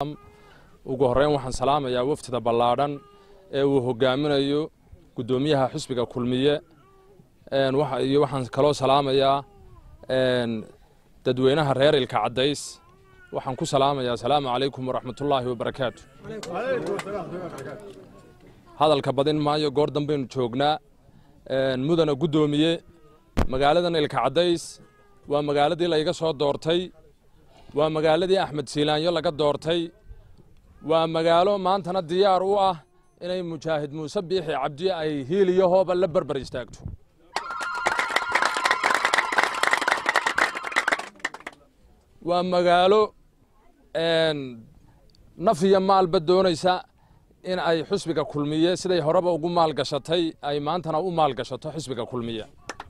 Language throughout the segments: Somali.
ugu horreyn waxaan salaamayaa waftida ballaadhan ee uu hogaaminayo guddoomiyaha xusbiga kulmiye iyo waxaan kaloo salaamayaa dadweynaha reer ilka caddays waxaan ku salaamayaa asalaamu calaykum waraxmatullaahi wabarakaatu hadalka badin maayo goor dambaynu joognaa mudana guddoomiye magaaladan ilka caddays waa magaaladii layga soo doortay waa magaaladii axmed siilaanyo laga doortay waa magaalo maantana diyaar u ah inay mujaahid muuse biixi cabdi ay hiiliyo hooba la berber istaagto waa magaalo naf iyo maalba doonaysa in ay xusbiga kulmiye siday horeba ugu maalgashatay ay maantana u maalgashato xusbiga kulmiye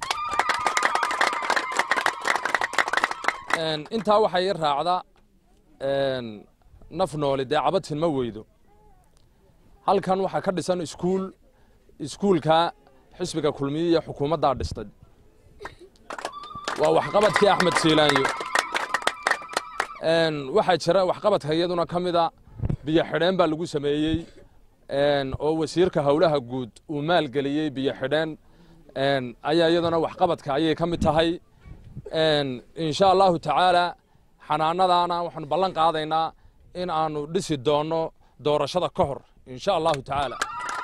intaa waxay i raacda naf nooli dee cabatin ma weydo halkan waxaa ka dhisan iskuul iskuulka xisbiga kulmiye iyo xukuumaddaa dhistay waa waxqabadkii axmed siilaanyo waxaa jira waxqabadka iyaduna ka mida biyo xidheen baa lagu sameeyey oo wasiirka howlaha guud uu maalgeliyey biyo xidheen ayaa iyaduna waxqabadka ayay ka mid tahay insha allahu tacaala xanaanadaana waxaanu ballan qaadaynaa in aanu dhisi doonno doorashada ka hor insha allahu tacaala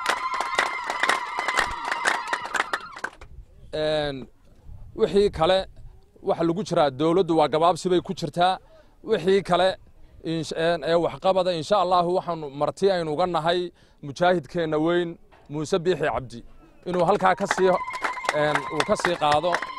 wixii kale waxa lagu jiraa dowladdu waa gabaabsi bay ku jirtaa wixii kale ee waxqabada insha allahu waxaanu marti aynu uga nahay mujaahidkeenna weyn muuse biixi cabdi inuu halkaa ka sii uu ka sii qaado